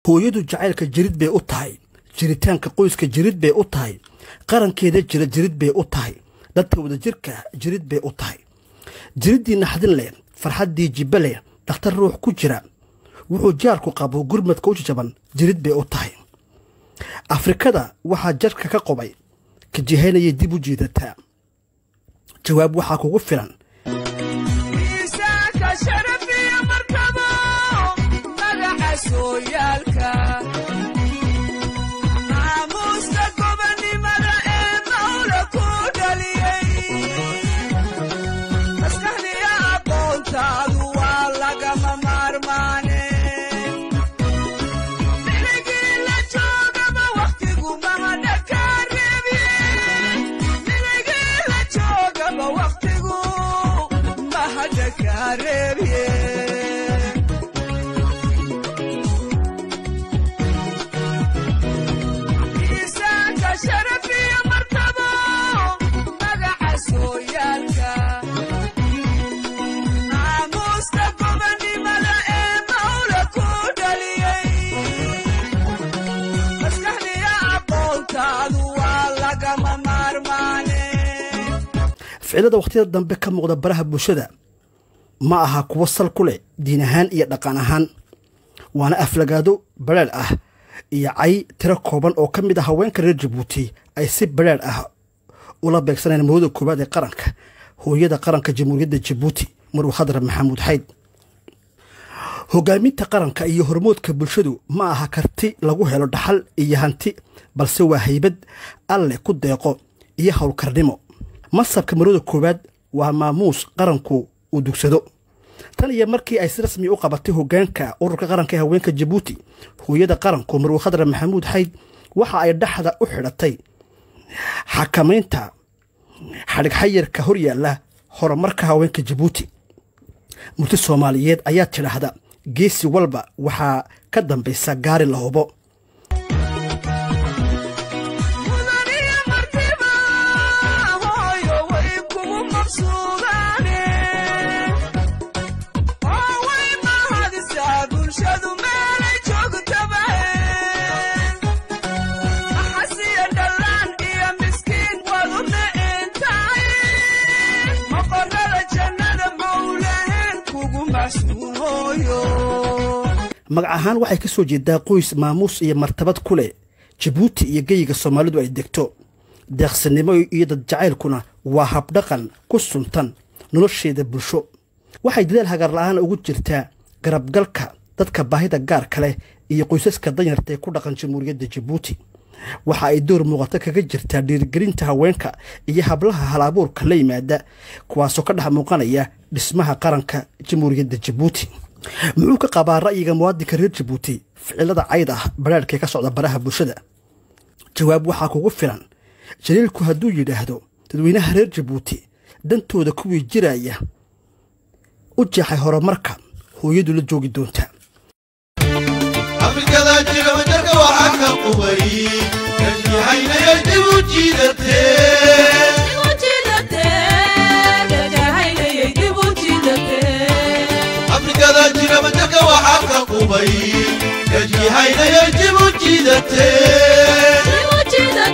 hooyadu jacaylka jirid bay u tahay jiritaanka qoyska jirid bay u tahay qarankeeda jira jirid bay u tahay dadka wadajirka jirid bay u tahay jiriddii naxdin leh farxaddii jibbe leh dhakhtar ruux ku jira wuxuu jaarku qabo gurmadka u jajaban jirid bay u tahay afrikada waxaa jarka ka qobay ka jihaynayay dib u jiidataa jawaab waxaa kugu filan maamuuska gobannimada ee mawla ku dhaliyey maskaxdiya aqoontaadu waa lagama maarmaane miligii la joogaba wakhtigu mahadha ka reebye miligii la joogaba wakhtigu mahadha ka reebye miisaanka sharafiya martabo magaca sooyaalka maamuuska gobannimada ee mawla ku dhaliyey maskaxdiya aqoontaadu waa lagama maarmaane ficilada wakhtiyada dambe ka muuqda baraha bulshada ma aha kuwo sal ku leh diin ahaan iyo dhaqan ahaan waana aflagaado badheer ah iyo cay tiro kooban oo ka mid ah haweenka reer jabuuti ay si badheer ah ula beegsanayaan mawada koowaad ee qaranka hooyada qaranka jamhuuriyadda jabuuti maruu khadar maxamuud xayd hogaaminta qaranka iyo hormoodka bulshadu ma aha karti lagu helo dhaxal iyo hanti balse waa haybad alle ku deeqo iyo howlkarnimo masabka marwada koowaad waa maamuus qaranku uu dugsado tan iyo markii ay si rasmi u qabatay hogaanka ururka qaranka ee haweenka jabuuti hooyada qaranku marwe khadra maxamuud xayd waxa ay dhexda u xidhatay xakamaynta xadhigxayirka horyaalla horumarka haweenka jabuuti murti soomaaliyeed ayaa tidhaahda geesi walba waxaa ka dambaysa gaari la hubo mudaniya martiba hooyo way kugu maqsuudaane oo way mahadisaa bulshadu meelay joogtaba maxasiya dhallaan iyo miskiin wadu micintay maqorada jannada mawlaheen kugu maxsuun hooyo magac ahaan waxay ka soo jeedaa qoys maamuus iyo martabad ku leh jabuuti iyo geyiga soomaalidu ay degto deeqsinimo iyo dad jacaylkuna waa habdhaqan ku suntan nolosheeda bulsho waxay dadaal hagar la'aan ugu jirtaa garabgalka dadka baahida gaarka leh iyo qoysaska danyarta ee ku dhaqan jamhuuriyadda jabuuti waxa ay door muuqato kaga jirtaa dhiirigelinta haweenka iyo hablaha hal-abuurka la yimaada kuwaasoo ka dhex muuqanaya dhismaha qaranka jamhuuriyadda jabuuti muxuu ka qabaa ra'yiga muwaadinka reer jabuuti ficilada cayd ah badhaadhkee ka socda baraha bulshada jawaab waxaa kugu filan jaliilku hadduu yidhaahdo dadweynaha reer jabuuti dantooda kuwii jiraya u jeexay horumarka hooyadu la joogi doonta afrikada jira wajarka waxaa ka qubay kajihaynaya dib u jiidatee afrikada jira wajarka waxaa ka qubay kajihaynaya dib u jiidatee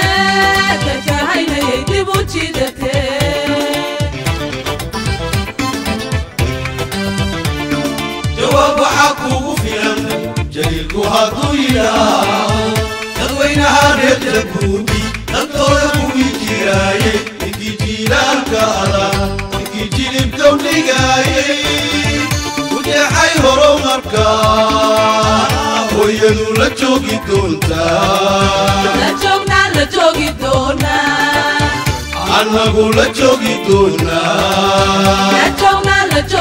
jawaab waxaa kuugu filan jaliilku hadduu yidhaa dadweynaha reer jabuuti dantooda kuwii jiraayey ninkii jiilaalka adag ninkii jilibka u dhigaayey u jeexay horumarka hooyadu la joogi doontaa annagu la joogi doonaa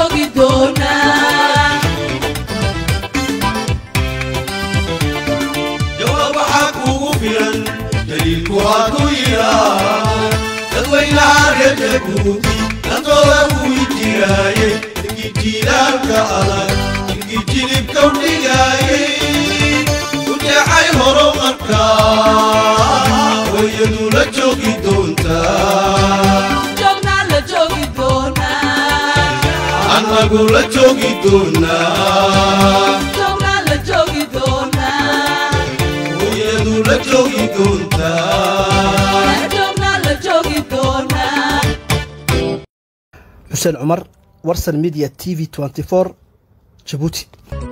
jawaab waxaa kuugu filan daliilku hadduu yidhaa dadweynaha reer jabuuti dantooda kuwii jiraayey ninkii jiilaalka adag ninkii jilibka u dhigaayey u jeexay horumarka hooyadu la joogi doontaa annagu la joogi doonaa Joognaa la joogi doonaa xuseen cumar warsan media t v jabuuti